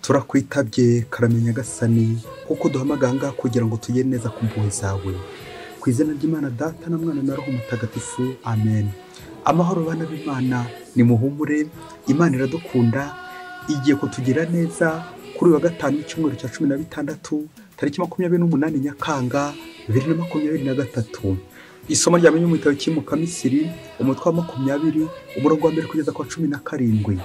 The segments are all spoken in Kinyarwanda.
turakwitabye karame nyagasani kuko duhamagaye aha ngaha kugira ngo tugere neza ku mpuhwe zawe ku izina ry'imana data na mwana na roho mutagatifu amen amahoro bana b'imana ni muhumure imana iradukunda igiye kutugira neza kuri uyu wa gatanu w'icyumweru cya cumi na bitandatu tariki makumyabiri n'umunani nyakanga bibiri na makumyabiri na gatatu isomo rya mu gitabo cy'imukamisiri umutwe wa makumyabiri umurongo wa mbere kugeza ku wa cumi na karindwi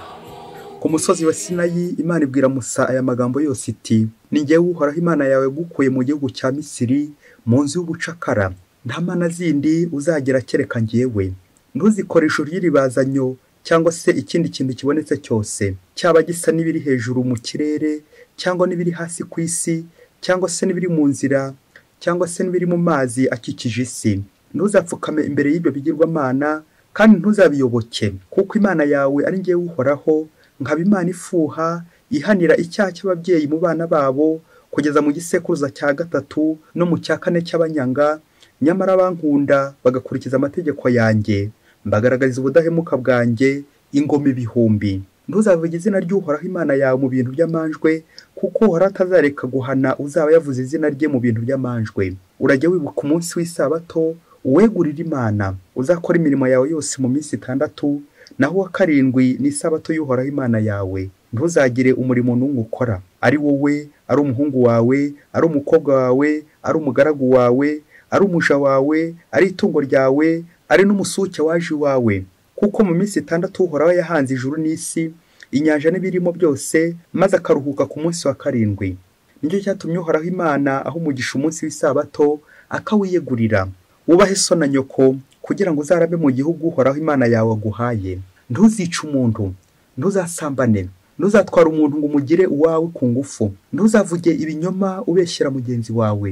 ku musozi wa sinayi imana ibwira musa aya magambo yose iti ni ngewe uhoraho imana yawe gukuye mu gihugu cya misiri mu nzu y'ubucakara nta mana zindi uzagira kereka ngewe ntuzikoreshe ry'iribazanyo cyangwa se ikindi kintu kibonetse cyose cyaba gisa n'ibiri hejuru mu kirere cyangwa n'ibiri hasi ku isi cyangwa se n'ibiri mu nzira cyangwa se n'ibiri mu mazi akikije isi ntuzapfukame imbere y'ibyo bigirwamana kandi ntuzabiyoboke kuko imana yawe ari ngewe uhoraho nkaba imana ifuha ihanira icyaha cy'ababyeyi mu bana babo kugeza mu gisekuruza cya gatatu no mu cya kane cy'abanyanga nyamara bankunda bagakurikiza amategeko yanjye mbagaragariza ubudahemuka bwanjye ingoma ibihumbi ntuzavuge izina ry'uhoraho imana yawe mu bintu by'amanjwe kuko uhoraho atazareka guhana uzaba yavuze izina rye mu bintu by'amanjwe urajya wibuka umunsi w'isabato uwegurira imana uzakora imirimo yawe yose mu minsi itandatu naho uwa karindwi ni isabato y'uhoraho imana yawe ntuzagire umurimo n'umwe ukora ari wowe ari umuhungu wawe ari umukobwa wawe ari umugaragu wawe ari umuja wawe ari itungo ryawe ari n'umusuke waje iwawe kuko mu minsi itandatu uhoraho yahanze ijuru n'isi inyanja n'ibirimo byose maze akaruhuka ku munsi wa karindwi nicyo cyatumye uhoraho imana aho umugisha umunsi w'isabato akawiyegurira wubahe so na nyoko kugira ngo uzarabe mu gihugu uhoraho imana yawe aguhaye ntuzice umuntu ntuzasambane ntuzatware umuntu ngo umugire uwawe ku ngufu ntuzavuge ibinyoma ubeshyira mugenzi wawe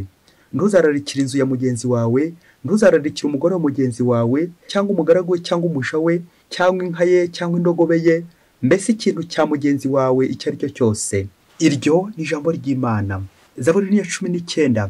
ntuzararikira inzu ya mugenzi wawe ntuzararikira umugore wa mugenzi wawe cyangwa umugaragu we cyangwa umuja we cyangwa inka ye cyangwa indogobe ye mbese ikintu cya mugenzi wawe icyo ari cyo cyose iryo ni ijambo ry'imana zaburi niya cumi n'icyenda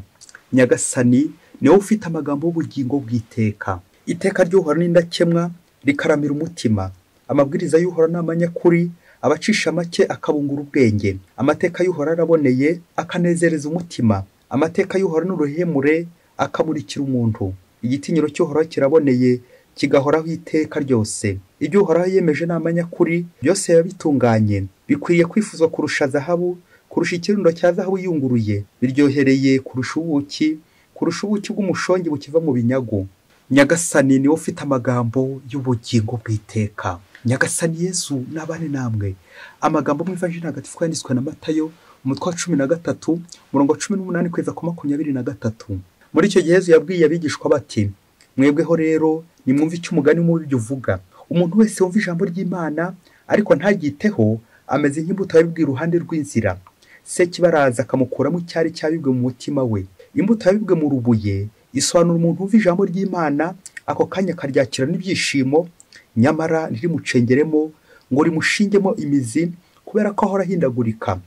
nyagasani niwe ufite amagambo y'ubugingo bw'iteka iteka ry'uhora n'indakemwa rikaramira umutima amabwiriza y'uhora ni amanyakuri abacisha make akabungura ubwenge amateka y'uhora araboneye akanezereza umutima amateka y'uhora ni uruhemure akamurikira umuntu igitinyiro cy'uhoraho kiraboneye kigahoraho iteka ryose ibyo uhoraho yemeje ni amanyakuri byose biba bitunganye bikwiriye kwifuzwa kurusha zahabu kurusha ikirundo cya zahabu yunguruye biryohereye kurusha ubuki kurusha ubuki bw'umushongi bukiva mu binyagu nyagasani niwe ufite amagambo y'ubugingo bw'iteka nyagasani yesu n'abane namwe amagambo mw'ivanjiri ntagatifu yanditswe na matayo umutwe wa cumi na gatatu umurongo wa cumi n'umunani kugeza ku makumyabiri na gatatu muri icyo gihe yesu yabwiye abigishwa bati mwebweho rero nimwumve icyo umugani mubi uvuga umuntu wese wumva ijambo ry'imana ariko ntaryiteho ameze nk'imbuto yabibwiye iruhande rw'inzira se kibaraza akamukuramo icyari cyabibwe mu mutima we imbuto yabibwe mu rubuye isobanura umuntu wumva ijambo ry'imana ako kanya akaryakira n'ibyishimo nyamara ntirimucengeremo ngo rimushingemo imizi kubera ko ahora ahindagurika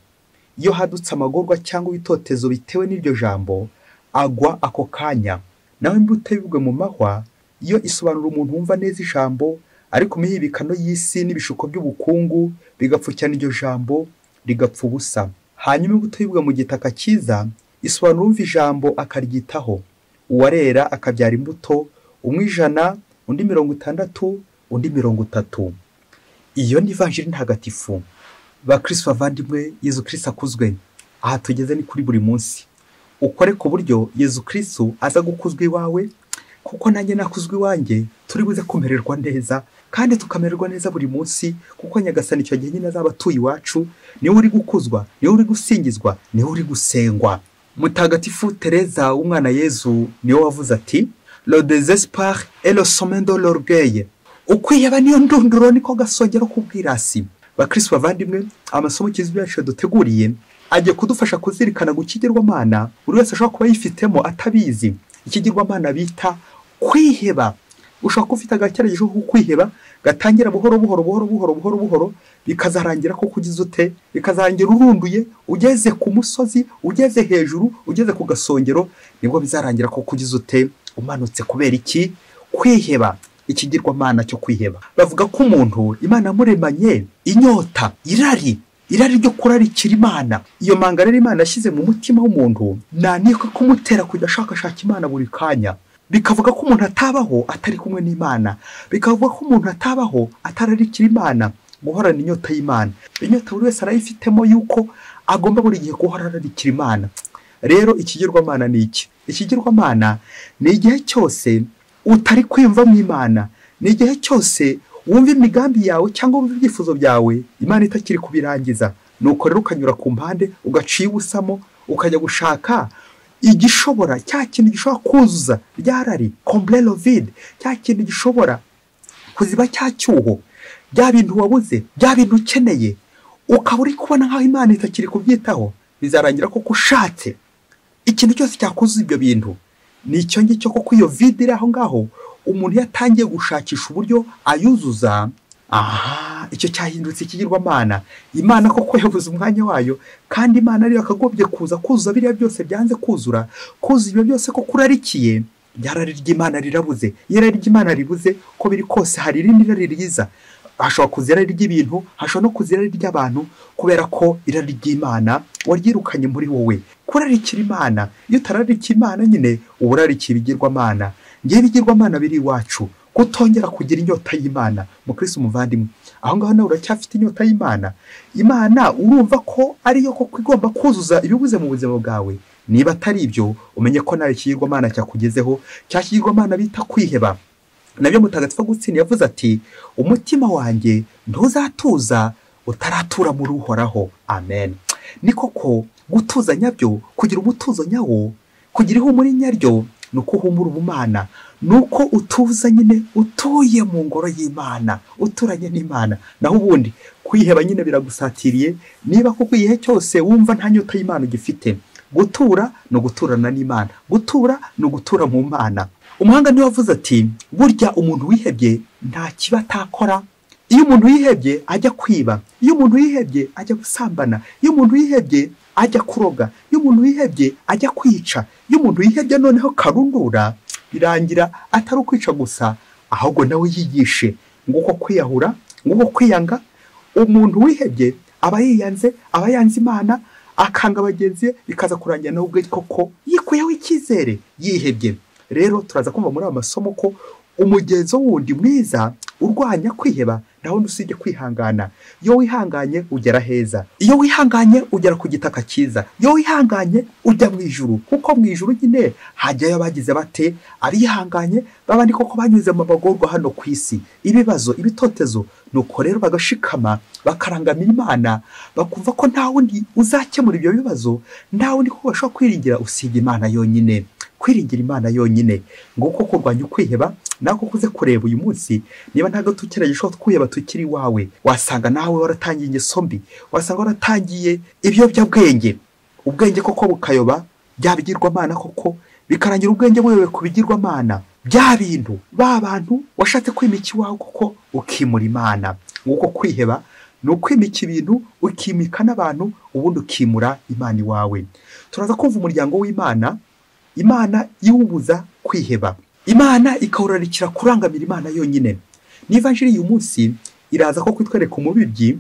iyo hadutse amagorwa cyangwa ibitotezo bitewe n'iryo jambo agwa ako kanya naho imbuto yibwe mu mahwa iyo isobanura umuntu wumva neza ijambo ariko imihibikano y'isi n'ibishuko by'ubukungu bigapfukirana iryo jambo rigapfa ubusa hanyuma imbuto yibwe mu gitaka cyiza isobanura uwumva ijambo akaryitaho uwarera akabyara imbuto umwe ijana undi mirongo itandatu undi mirongo itatu iyo ni ivanjiri ntagatifu bakirisi bavandimwe yezu kirisi akuzwe aha tugeze ni kuri buri munsi ukore ku buryo yezu kirisi aza gukuzwa iwawe kuko nanjye nakuzwa iwanjye turi buze kumererwa neza kandi tukamererwa neza buri munsi kuko nyagasani icyo gihe nyine azaba atuye iwacu niwe uri gukuzwa niwe uri gusingizwa niwe uri gusengwa mutagatifu tereza w'umwana yezu niwe wavuze ati lo desespoir et le sommet de l'orgueil ukwiyaba niyo ndunduro niko gasongero k'ubwirasi bakirisi bavandimwe amasomo kizwi yacu duteguriye agiye kudufasha kuzirikana gukigirwamana buri wese ashobora kuba yifitemo atabizi ikigirwamana bita kwiheba ushobora kuba ufite agakeragezo ko kwiheba gatangira buhoro buhoro buhoro buhoro buhoro buhoro bikazarangira ko kugize ute bikazarangira urunduye ugeze ku musozi ugeze hejuru ugeze ku gasongero nibwo bizarangira ko kugize ute umanutse kubera iki kwiheba ikigirwamana cyo kwiheba bavuga ko umuntu imana yamuremanye inyota irari irari ryo kurarikira imana iyo manga rero imana yashyize mu mutima w'umuntu ntanika kumutera kujya ashakashaka imana buri kanya bikavuga ko umuntu atabaho atari kumwe n'imana bikavuga ko umuntu atabaho atararikira imana guhorana inyota y'imana inyota buri wese arayifitemo yuko agomba buri gihe guhora ararikira imana rero ikigirwamana ni iki ikigirwamana ni igihe cyose utari kwiyumvamo imana ni igihe cyose wumva imigambi yawe cyangwa wumva ibyifuzo byawe imana itakiri kubirangiza nuko rero ukanyura ku mpande ugaciye ubusamo ukajya gushaka igishobora cya kintu gishobora kuzuza ryarari komburero vide cya kintu gishobora kuziba cya cyuho bya bintu wabuze bya bintu ukeneye ukaba uri kubona nk'aho imana itakiri kubyitaho bizarangira koko ushatse ikintu cyose cyakuzuza ibyo bintu ni icyo ngicyo kuko iyo vide iri aho ngaho umuntu iyo atangiye gushakisha uburyo ayuzuza aha icyo cyahindutse ikigirwamana imana koko yabuze umwanya wayo kandi imana ariyo akagombye kuza kuzuza biriya byose byanze kuzura kuzuza ibyo byose ko kurarikiye ryarari ry'imana rirabuze iyo irari ry'imana ribuze uko biri kose hari irindi rari ryiza hashobora kuza irari ry'ibintu hashobora no kuza irari ry'abantu kubera ko irari ry'imana waryirukanye muri wowe kurarikira imana iyo utararikira imana nyine uba urarikiye ibigirwamana ngewe ibigirwamana biri iwacu kutongera kugira inyota y'imana mukirisi umuvandimwe aho ngaho nawe uracyafite inyota y'imana imana urumva ko ariyo koko igomba kuzuza ibibuze mu buzima bwawe niba atari ibyo umenye ko nawe ikigirwamana cyakugezeho cya kigirwamana bita kwiheba nabyo mutagatifu gutsinda yavuze ati umutima wanjye ntuzatuza utaratura muri uhoraho amen ni koko gutuza nyabyo kugira umutuzo nyawo kugira ihumure nyaryo ni uko uhumura ubumana ni uko utuza nyine utuye mu ngoro y'imana uturanye n'imana naho ubundi kwiheba nyine biragusatiriye niba kuko igihe cyose wumva nta nyota y'imana ugifite gutura ni uguturana n'imana gutura ni ugutura mu mana umuhanga niwe wavuze ati burya umuntu wihebye nta kiba atakora iyo umuntu yihebye ajya kwiba iyo umuntu yihebye ajya gusambana iyo umuntu yihebye ajya kuroga iyo umuntu yihebye ajya kwica iyo umuntu yihebye noneho karundura birangira atari ukwica gusa ahubwo nawe yigishe nguko kwiyahura nguko kwiyanga umuntu wihebye aba yiyanze aba yanze imana akanga bagenzi be bikaza kurangira nawe ubwe koko yikuyeho icyizere yihebye rero turaza kumva muri aya masomo ko umugenzo wundi mwiza urwanya kwiheba nawe usibye kwihangana iyo wihanganye ugera heza iyo wihanganye ugera ku gitaka cyiza iyo wihanganye ujya mu ijuru kuko mu ijuru nyine hajyayo abagize bate abihanganye babandi koko banyuze mu bagorwa hano ku isi ibibazo ibitotezo nuko rero bagashikama bakarangama imana bakumva ko nta wundi uzakemura ibyo bibazo nta wundi ko bashobora kwiringira usibye imana yonyine kwiringira imana yonyine nguko kurwanya ukwiheba nako uze kureba uyu munsi niba nta gato ushobora twiheba tukiri iwawe wasanga nawe waratangiye ingeso mbi wasanga waratangiye ibiyobyabwenge ubwenge koko bukayoba bya bigirwamana koko bikarangira ubwenge buyoboye ku bigirwamana bya bintu ba bantu washatse kwimika iwawe koko ukimura imana nguko kwiheba ni ukwimika ibintu ukimika n'abantu ubundi ukimura imana iwawe turaza kumva umuryango w'imana imana iwubuza kwiheba imana ikawurarikira kurangamira imana yonyine niba njiri uyu munsi iraza ko kutwereka umubibyi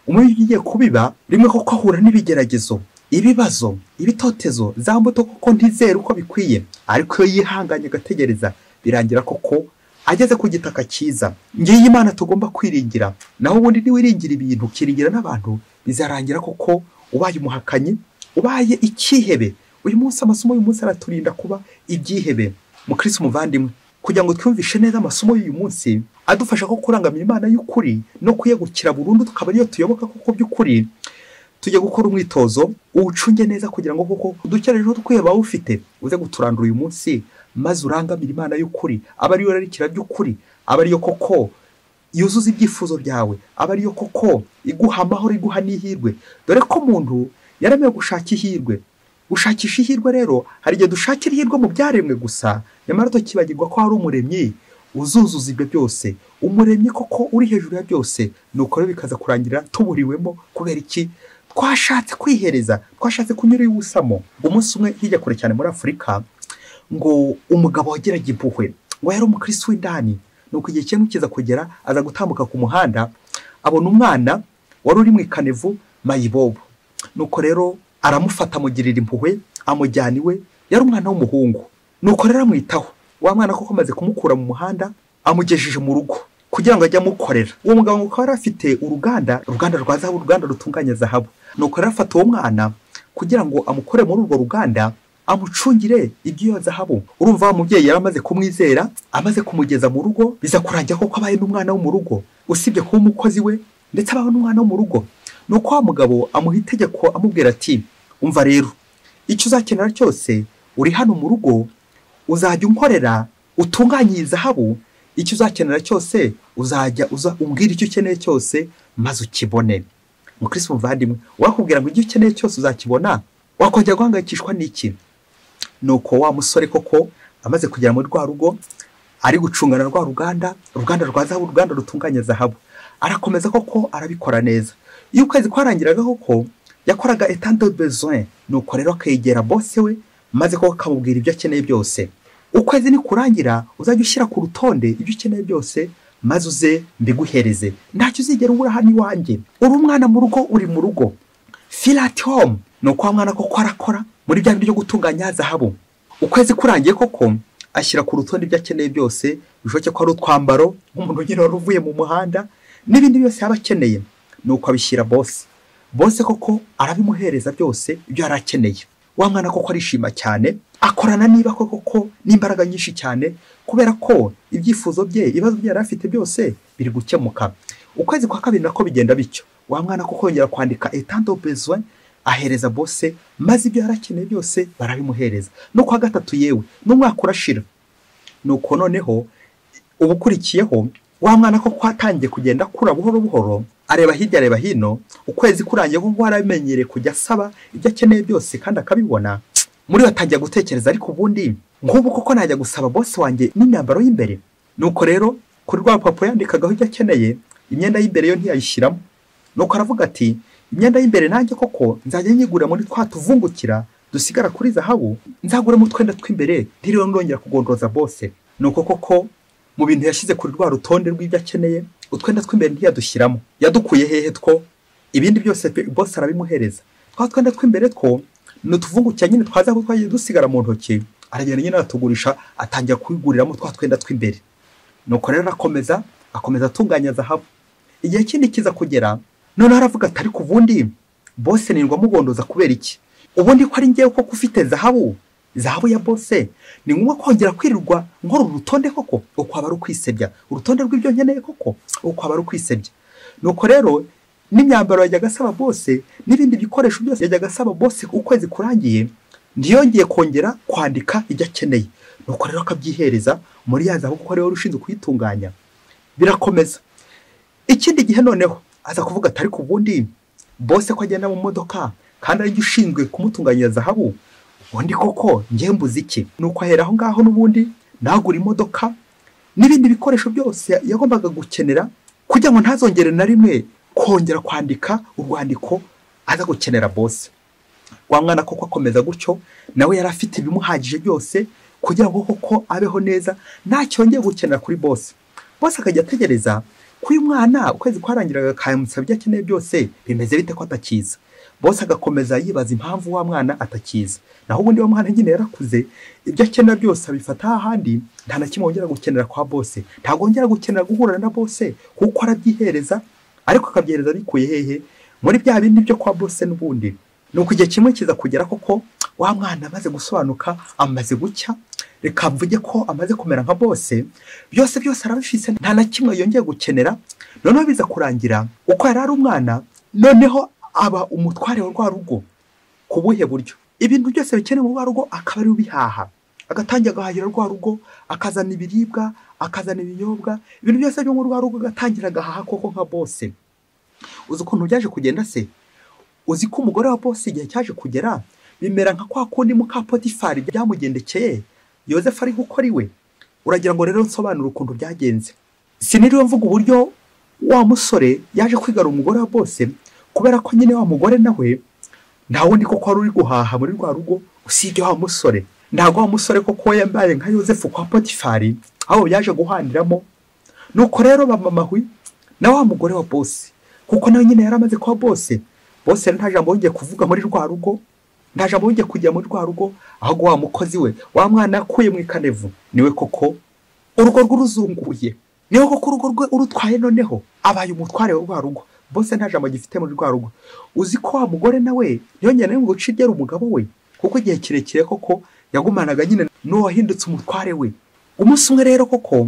umubibyi ugiye kubiba rimwe koko ahura n'ibigeragezo ibibazo ibitotezo za mbuto koko ntizere uko bikwiye ariko iyo yihanganye agategereza birangira koko ageze ku gitaka cyiza ngiyi imana tugomba kwiringira naho ubundi niwiringira ibintu ukiringira n'abantu bizarangira koko ubaye umuhakanyi ubaye ikihebe uyu munsi amasomo y'uyu munsi araturinda kuba ibyihebe mukirisi umuvandimwe kugira ngo twumvishe neza amasomo y'uyu munsi adufasha ko kurangamira imana y'ukuri no kuyegukira burundu tukaba ariyo tuyoboka koko by'ukuri tujya gukora umwitozo uwucunge neza kugira ngo koko udukerejeho twiheba ufite uze guturandura uyu munsi maze urangamire imana y'ukuri aba ariyo rarikira by'ukuri aba ariyo koko yuzuza ibyifuzo byawe aba ariyo koko iguha amahoro iguha n'ihirwe dore ko umuntu yaramenye gushaka ihirwe gushakisha ihirwe rero hari igihe dushakira ihirwe mu byaremwe gusa nyamara tukibagirwa ko hari umuremyi uzuzuza ibyo byose umuremyi koko uri hejuru ya byose nuko rero bikaza kurangira tuburiwemo kubera iki twashatse kwihereza twashatse kunyura iwusamo umunsi umwe hirya kure cyane muri afurika ngo umugabo wageraga impuhwe ngo yari umukirisi w'indani nuko igihe kimwe kiza kugera aza gutambuka ku muhanda abona umwana wari uri mu ikanevu mayibobo nuko rero aramufata amugirira impuhwe amujyana iwe yari umwana w'umuhungu nuko rero amwitaho wa mwana koko amaze kumukura mu muhanda amugejeje mu rugo kugira ngo ajye amukorera uwo mugabo ngo akaba yari afite uruganda uruganda rwa zahabu uruganda rutunganya zahabu nuko rero afata uwo mwana kugira ngo amukore muri urwo ruganda amucungire iby'iyo zahabu urumva wa mubyeyi yari amaze kumwizera amaze kumugeza mu rugo biza kurangira koko abaye n'umwana wo mu rugo usibye kuba umukozi we ndetse abaho n'umwana wo mu rugo ni uko wa mugabo amuha itegeko amubwira ati umva rero icyo uzakenera cyose uri hano mu rugo uzajya unkorera utunganye iyi zahabu icyo uzakenera cyose uzajya uza umbwira icyo ukeneye cyose maze ukibone mukirisi muvandimwe wakubwira ngo icyo ukeneye cyose uzakibona wakongera guhangayikishwa n'iki nuko wa musore koko amaze kugera muri rwa rugo ari gucungana rwa ruganda uruganda rwa zahabu uruganda rutunganya zahabu arakomeza koko arabikora neza iyo ukwezi kwarangiraga koko yakoraga etande besoin nuko rero akegera bose we maze koko akamubwira ibyo akeneye byose ukwezi nikurangira uzajya ushyira ku rutonde ibyo ukeneye byose maze uze mbiguhereze ntacyo uzigera ubura hano iwanjye uri umwana mu rugo uri mu rugo filati home ni uko wa mwana koko arakora muri bya bintu byo gutunganya zahabu ukwezi kurangiye koko ashyira ku rutonde ibyo akeneye byose bishoboke ko ari utwambaro nk'umuntu nyine wari uvuye mu muhanda n'ibindi byose yaba akeneye ni uko abishyira bose bose koko arabimuhereza byose ibyo yari akeneye wa mwana koko arishima cyane akorana niba koko ko n'imbaraga nyinshi cyane kubera ko ibyifuzo bye ibibazo bye yari afite byose biri gukemuka ukwezi kwa kabiri nako bigenda bityo wa mwana koko yongera kwandika etando bezwe ahereza bose maze ibyo yari akeneye byose barabimuhereza no kuwa gatatu yewe n'umwaka urashira ni uko noneho ubukurikiyeho wa mwana ko kwatangiye kugenda akura buhoro buhoro areba hirya areba hino ukwezi kurangiye kuko yarabimenyereye kujya asaba ibyo akeneye byose kandi akabibona muri we atangiye gutekereza ariko ubundi nk'ubu koko najya gusaba bose wanjye n'imyambaro y'imbere ni uko rero kuri rwa rupapuro yandikagaho ibyo akeneye imyenda y'imbere yo ntiyayishyiramo ni uko aravuga ati imyenda y'imbere nanjye koko nzajya nyigura muri twa tuvungukira dusigara kuri zahabu nzaguramo utwenda tw'imbere ntiriwe nongera kugondoza bose ni uko koko mu bintu yashyize kuri rwa rutonde rw'ibyo akeneye utwenda tw'imbere ntiyadushyiramo yadukuye hehe two ibindi byose bose arabimuhereza twa twenda tw'imbere two ni utuvungukira nyine twa zahabu twagiye dusigara mu ntoki aragenda nyine aratugurisha atangira kwiguriramo twa twenda tw'imbere ni uko rero arakomeza akomeza atunganya zahabu igihe kindi kiza kugera noneho aravuga ati ariko ubundi bose nirwa mugondoza kubera iki ubundi ko ari ngewe koko ufite zahabu zahabu ya bose ni ngombwa kongera kwirirwa nkora urutonde koko uko aba ari ukwisebya urutonde rw'ibyo nkeneye koko uko aba ari ukwisebya nuko rero n'imyambaro yajyaga asaba bose n'ibindi bikoresho byose yajyaga asaba bose ukwezi kurangiye ntiyongeye kongera kwandika ibyo akeneye nuko rero akabyihereza muri ya zahabu kuko ariwe wari ushinzwe kuyitunganya birakomeza ikindi gihe noneho aza kuvuga ati ariko ubundi bose ko agenda mu modoka kandi ariryo ushinzwe kumutunganyira zahabu ubundi koko mbuze iki ni uko ahera aho ngaho n'ubundi nagura imodoka n'ibindi bikoresho byose yagombaga gukenera kugira ngo ntazongere na rimwe kongera kwandika urwandiko aza gukenera bose wa mwana koko akomeza gutyo nawe yari afite ibimuhagije byose kugira ngo koko abeho neza ntacyongeye gukenera kuri bose bose akajya ategereza kuri uyu mwana ukwezi kwarangiraga akamusaba ibyo akeneye byose bimeze bite ko atakiza bose agakomeza yibaza impamvu wa mwana atakiza naho ubundi wa mwana nyine yarakuze ibyo akenera byose abifata ahandi nta na kimwe wongera gukenera kwa bose ntabwo wongera gukenera guhura na bose kuko arabyihereza ariko akabyihereza bikuye hehe muri bya bindi byo kwa bose n'ubundi ni uko igihe kimwe kiza kugera koko wa mwana amaze gusobanuka amaze gucya reka mvuge ko amaze kumera nka bose byose byose arabifise nta na kimwe yongeye gukenera noneho biza kurangira uko yari ari umwana noneho aba umutware wa rwa rugo ku buhe buryo ibintu byose bikenewe mu rwa rugo akaba ari ubihaha agatangira agahahira rwa rugo akazana ibiribwa akazana ibinyobwa ibintu byose byo mu rwa rugo agatangira agahaha koko nka bose uzi ukuntu byaje kugenda se uzi ko umugore wa bose igihe cyaje kugera bimera nka kwa kundi mukapotifari byamugendekeye yosefu ari gukora iwe uragira ngo rero nsobanure ukuntu byagenze siniriwe mvuga uburyo wa musore yaje kwigara umugore wa bose kubera ko nyine wa mugore nawe nta wundi koko wari uri guhaha muri rwa rugo usibye wa musore ntabwo wa musore koko yambaye nka yosefu kwa potifari aho yaje guhaniramo nuko rero bamamahwi na wa mugore wa bose kuko nawe nyine yari amaze kuba bose bose rero nta jambo yongeye kuvuga muri rwa rugo nta jambo yongeye kujya muri rwa rugo ahubwo wa mukozi we wa mwana yakuye mu ikanevu niwe koko urugo rw'uruzunguye niwe koko urugo rwe urutwaye noneho abaye umutware wa rwa rugo bose nta jambo agifite muri rwa rugo uzi ko wa mugore nawe ntiyongere na rimwe ngo ucigere umugabo we kuko igihe kirekire koko yagumanaga nyine n'uwahindutse umutware we umunsi umwe rero koko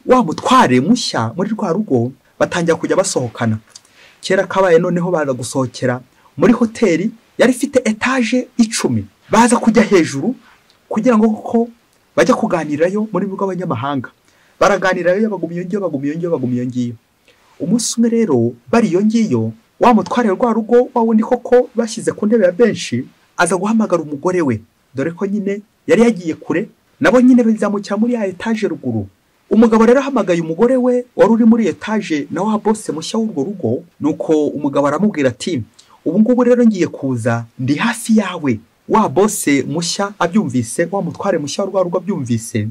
wa mutware mushya muri rwa rugo batangira kujya basohokana kera kabaye noneho baza gusohokera muri hoteli yari ifite etaje icumi baza kujya hejuru kugira ngo koko bajya kuganirayo muri rwo abanyamahanga baraganirayo baguma iyo ngiyo baguma iyo ngiyo baguma iyo ngiyo umunsi umwe rero bari iyo ngiyo wa mutware rwa rugo wa wundi koko bashyize ku ntebe ya benshi aza guhamagara umugore we dore ko nyine yari yagiye kure nabo nyine bizamukira muri ya etaje ruguru umugabo rero ahamagaye umugore we wari uri muri etaje nawe wa bose mushya w'urwo rugo nuko umugabo aramubwira ati ubu ngubu rero ngiye kuza ndi hafi yawe wa bose mushya abyumvise wa mutware mushya w'urwa rugo abyumvise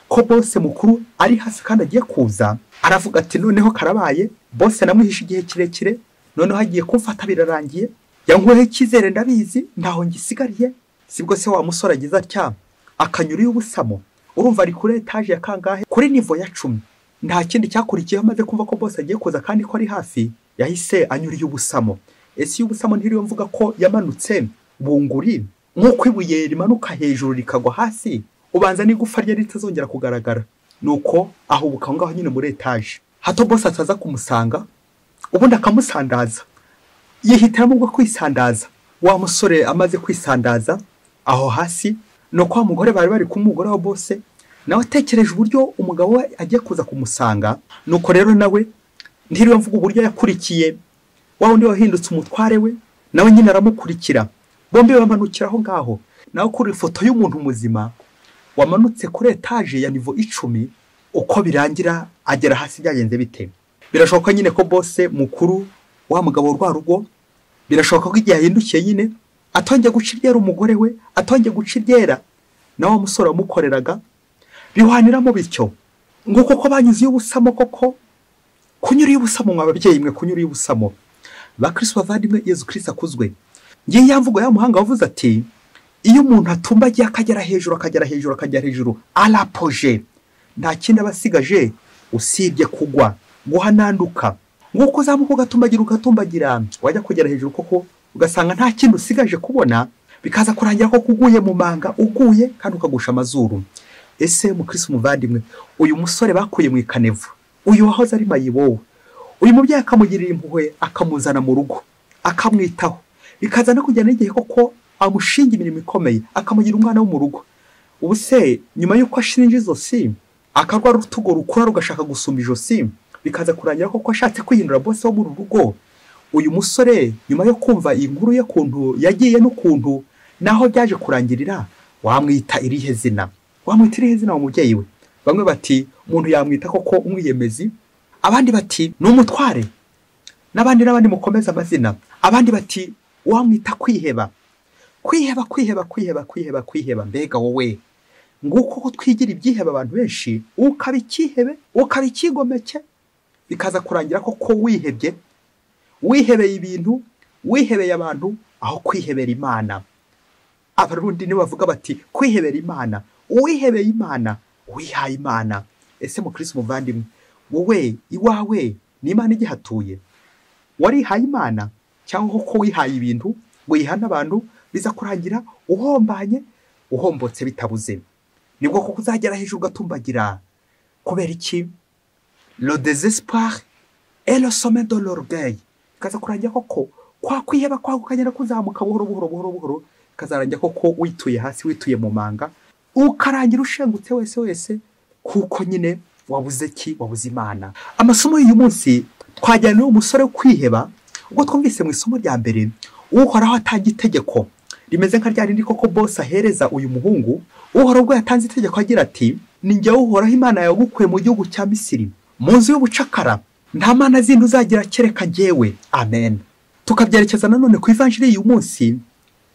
ko bose mukuru ari hafi kandi agiye kuza aravuga ati noneho karabaye bose namwihishe igihe kirekire noneho agiye kumfata birarangiye yankuyeho icyizere ndabizi ntaho ngisigariye sibwo se wa musore agize atya akanyura iyo ubusamo urumva ari kuri etaje ya kangahe kuri nivo ya cumi nta kindi cyakurikiyeho maze kumva ko bose agiye kuza kandi ko ari hafi yahise anyura iyo ubusamo ese iyo ubusamo ntiriyo mvuga ko yamanutse bunguri nk'uko ibuye rimanuka hejuru rikagwa hasi ubanza n'igufa rye ritazongera kugaragara nuko ahubuka aho ngaho nyine muri etaje hato bose ataza kumusanga ubundi akamusandaza yihitiramo ubwo kwisandaza wa musore amaze kwisandaza aho hasi ni uko wa mugore bari bari kumugore wa bose nawe atekereje uburyo umugabo we agiye kuza kumusanga nuko rero nawe ntiriwe mvuga uburyo yakurikiye wa wundi wahindutse umutware we nawe nyine aramukurikira bombi bamanukira aho ngaho nawe kuri ifoto y'umuntu muzima wamanutse kuri etaje ya nivo icumi uko birangira agera hasi byagenze bite birashoboka nyine ko bose mukuru wa mugabo rwa rugo birashoboka ko igihe yahindukiye nyine atongeye guca iryera umugore we atongeye guca iryera na wa musore wamukoreraga biwaniramo bityo ngo koko banyuze iyo ubusamo koko kunyura iyo ubusamo mwa babyeyi mwe kunyura iyo ubusamo ba kirisi bavandimwe yezu kirisi akuzwe ngiye ya mvugo ya muhanga wavuze ati iyo umuntu atumba agiye akagera hejuru akagera hejuru akagera hejuru arapoje nta kindi aba asigaje usibye kugwa guhananduka nk'uko uzamuka ugatumbagira ugatumbagira wajya kugera hejuru koko ugasanga nta kintu usigaje kubona bikaza kurangira ko kuguye mu manga uguye kandi ukagusha amazuru ese mukirisi umuvandimwe uyu musore bakuye mu ikanevu uyu wahoze ari mayibowe uyu mubyeyi akamugirira impuhwe akamuzana mu rugo akamwitaho bikaza no kugera n'igihe koko amushinga imirimo ikomeye akamugira umwana wo mu rugo ubu se nyuma y'uko ashinja izosi akarwara urutugo rukura rugashaka gusumba ijosi bikaza kurangira koko ashatse kwihindura bose wo muri uru rugo uyu musore nyuma yo kumva iyi nkuru y'ukuntu yagiye n'ukuntu naho byaje kurangirira wamwita irihe zina wamwita irihe zina wa mubyeyi we bamwe bati umuntu yamwita koko umwiyemezi abandi bati ni umutware n'abandi n'abandi mukomeza amazina abandi bati wamwita kwiheba kwiheba kwiheba kwiheba kwiheba kwiheba mbega wowe nguko ko twigira ibyiheba abantu benshi ukaba icyihebe ukaba icyigomeke bikaza kurangira koko wihebye wihebeye ibintu wihebeye abantu aho kwihebera imana abarundi nibo bavuga bati kwihebera imana uwihebeye imana uwihaye imana ese mukirisi umuvandimwe wowe iwawe ni imana igihatuye warihaye imana cyangwa ko wihaye ibintu wiha n'abantu biza kurangira uhombanye uhombotse bitabuze nibwo kuko uzagera hejuru ugatumbagira kubera iki lo desespoir et le sommet de l'orgueil bikaza kurangira koko kwa kwiheba kwawe ukagenda kuzamuka buhoro buhoro buhoro buhoro bikazarangira koko wituye hasi wituye mu manga ukarangira ushengutse wese wese kuko nyine wabuze ki wabuze imana amasomo y'uyu munsi twajyana n'uwo musore wo kwiheba ubwo twumvise mu isomo rya mbere uhoraho atanga itegeko rimeze nka rya rindi koko bose ahereza uyu muhungu uhoraho ubwo yatanze itegeko agira ati ni njyewe uhoraho imana yagukuye mu gihugu cya misiri mu nzu y'ubucakara nta mana zindi uzagira kereka ngewe amen tukabyerekeza nanone ku ivanjiri y'uyu munsi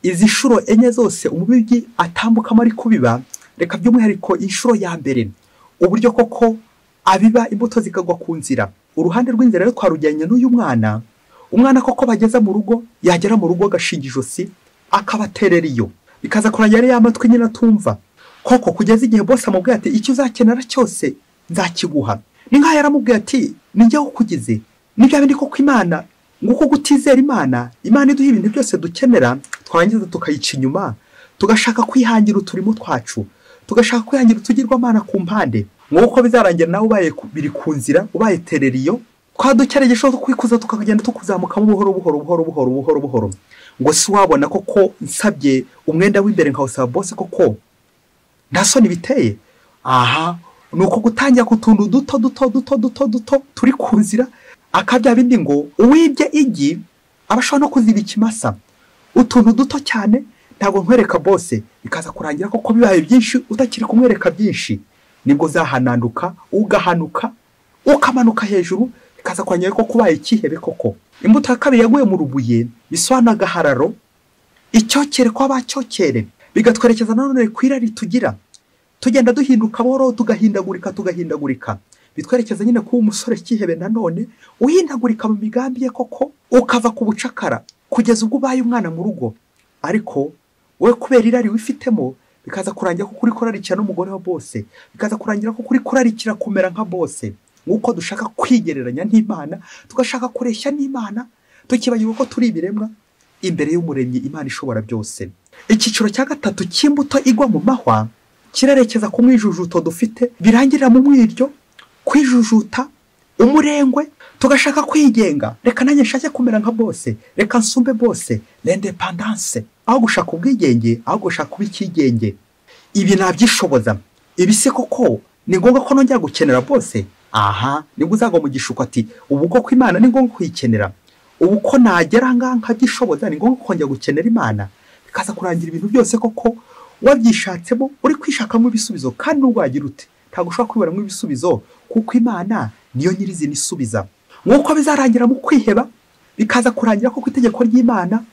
izi nshuro enye zose umubibyi atambukamo ari kubiba reka by'umwihariko inshuro ya mbere uburyo koko abiba imbuto zikagwa ku nzira uruhande rw'inzira rero twarujyanye n'uyu mwana umwana koko bageze mu rugo yagera mu rugo agashinga ijosi akabaterera iyo bikaza kurajya ari ya matwi nyine atumva koko kugeza igihe bose amubwiye ati icyo uzakenera cyose nzakiguha ni nk'aho yaramubwiye ati nijye ukugize ni bya bindi koko imana ngo uko gutizera imana imana iduha ibintu byose dukenera twarangiza tukayica inyuma tugashaka kwihangira uturimo twacu tugashaka kwihangira utugirwamana ku mpande nk'uko bizarangira nawe ubaye ku- biri ku nzira ubaye tereriyo twadukereye gishobora kwikuza tukagenda tukuzamukamo buhoro buhoro buhoro buhoro buhoro buhoro ngo si wabona koko nsabye umwenda w'imbere nkawusaba bose koko nta soni biteye aha ni uko gutangira ku tuntu duto duto duto duto duto turi ku nzira akabya bindi ngo uwibye igi aba ashobora no kuziba ikimasa utuntu duto cyane ntabwo nkwereka bose bikaza kurangira koko bibaye byinshi utakiri kumwereka byinshi nibwo uzahananduka ugahanuka ukamanuka hejuru bikaza kurangira koko ubaye ikihebe koko imbuto ya kabiri yaguye mu rubuye bisobanura agahararo icyokere kw'abacyokere bigatwerekeza nanone ku irari tugira tugenda duhinduka buhoro tugahindagurika tugahindagurika bitwerekeza nyine kuba umusore kihebe nanone uhindagurika mu migambi ye koko ukava ku bucakara kugeza ubwo ubaye umwana mu rugo ariko wowe kubera irari wifitemo bikaza kurangira ko kuri kurarikira n'umugore wa bose bikaza kurangira ko kuri kurarikira kumera nka bose nk'uko dushaka kwigereranya n'imana tugashaka kureshya n'imana tukibagirwa ko turi ibiremwa imbere y'umuremyi imana ishobora byose icyiciro cya gatatu cy'imbuto igwa mu mahwa kirerekeza ku mwijujuto dufite birangirira mu mwiryo kwijujuta umurengwe tugashaka kwigenga reka nanjye nshake kumera nka bose reka nsumbe bose l'independanse aho gushaka ubwigenge aho gushaka kuba ikigenge ibi nabyishoboza ibi si koko ni ngombwa ko nongera gukenera bose aha nibwo uzagwa mu gishuko ati ubu koko imana ni ngombwa kuyikenera ubu ko nagera ngaha nkabyishoboza ni ngombwa kongera gukenera imana bikaza kurangira ibintu byose koko wabyishatsemo uri kwishakamo ibisubizo kandi urwagira ute ntabwo ushobora kwiberamo ibisubizo kuko imana niyo nyirizina isubiza nk'uko bizarangira mu kwiheba bikaza kurangira ko ku itegeko ry'imana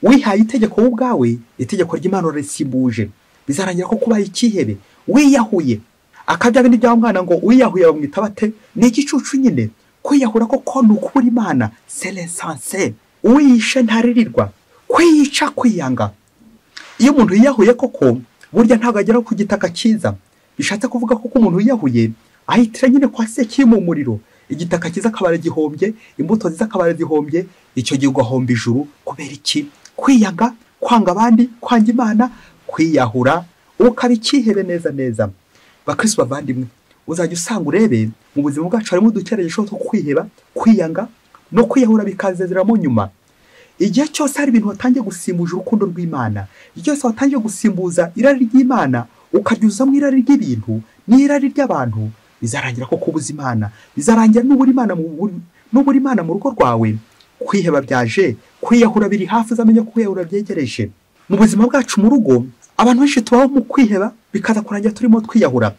wihaye itegeko wowe ubwawe itegeko ry'imana urarisimbuje bizarangira ko kubaha ikihebe wiyahuye akabya bindi bya mwana ngo uwiyahuye bamwita bate ni igicucu nyine kwiyahura koko ni ukubura imana seresanse uwiyishe ntaririrwa kwiyica kwiyanga iyo umuntu yiyahuye koko burya ntabwo agera ku gitaka cyiza bishatse kuvuga ko uko umuntu yiyahuye ahitira nyine kwa sekiri mu muriro igitaka cyiza akabara gihombye imbuto nziza akabara zihombye icyo gihe ugahomba ijuru kubera iki kwiyanga kwanga abandi kwanga imana kwiyahura ukaba ikihebe neza neza bakristo bavandimwe uzajya usanga urebe mu buzima bwacu harimo udukeregesho two kwiheba kwiyanga no kwiyahura bikazezeramo nyuma igihe cyose hari ibintu watangiye gusimbuza urukundo rw'imana igihe cyose watangiye gusimbuza irari ry'imana ukaryuzamo irari ry'ibintu n'irari ry'abantu bizarangira ko kubuza imana bizarangira n'ubura imana mu buri- n'ubura imana mu rugo rwawe kwiheba byaje kwiyahura biri hafi uzamenya ko kwiyahura byegereje mu buzima bwacu mu rugo abantu benshi tubaho mu kwiheba bikaza kurangira turimo twiyahura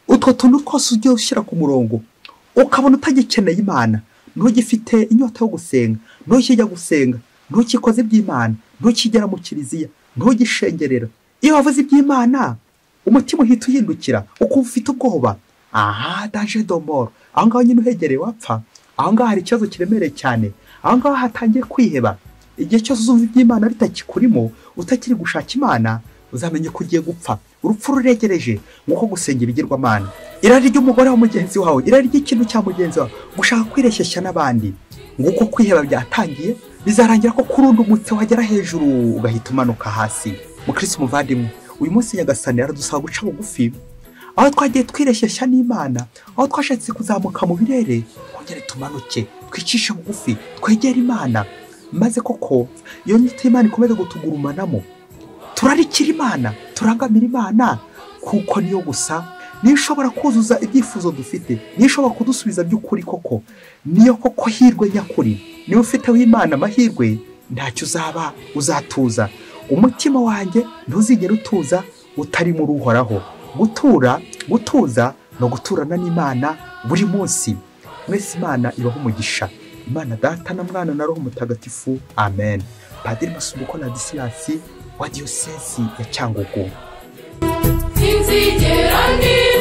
utwo tuntu twose ujye ushyira ku murongo ukabona utagikeneye imana ntugifite inyota yo gusenga ntujya gusenga ntukikoze iby'imana ntukigera mu kiliziya ntugishengerera iyo wavuze iby'imana umutima uhita uhindukira ukumva ufite ubwoba aha daje domoro aho ngaho nyine uhegereye wapfa aho ngaho hari ikibazo kiremereye cyane aho ngaho hatangiye kwiheba igihe cyose uzumva iby'imana bitakikurimo utakiri gushaka imana uzamenye ko ugiye gupfa urupfu ruregereje nk'uko gusenga ibigirwamana irari ry'umugore wa mugenzi wawe irari ry'ikintu cya mugenzi wawe gushaka kwireshyeshya n'abandi nguko kwiheba byatangiye bizarangira ko kuri undi umutse wagera hejuru ugahita umanuka hasi mukirisi umuvandimwe uyu munsi nyagasani aradusaba guca bugufi aho twagiye twireshyeshya n'imana aho twashatse kuzamuka mu birere twongere tumanuke twicishe bugufi twegere imana maze koko iyo nyito y'imana ikomeze gutugurumanamo turarikira imana turangamira imana kuko niyo gusa niyo ishobora kuzuza ibyifuzo dufite niyo ishobora kudusubiza by'ukuri koko niyo koko hirwe nyakuri niba ufiteho imana amahirwe ntacyo uzaba uzatuza umutima wanjye ntuzigere utuza utari muri uhoraho gutura gutuza no guturana n'imana buri munsi mwese imana ibaho umugisha imana data na mwana na roho mutagatifu amen padiri masubuko na disiyasi wa diyosesi ya cyangugu Sinzigera ndi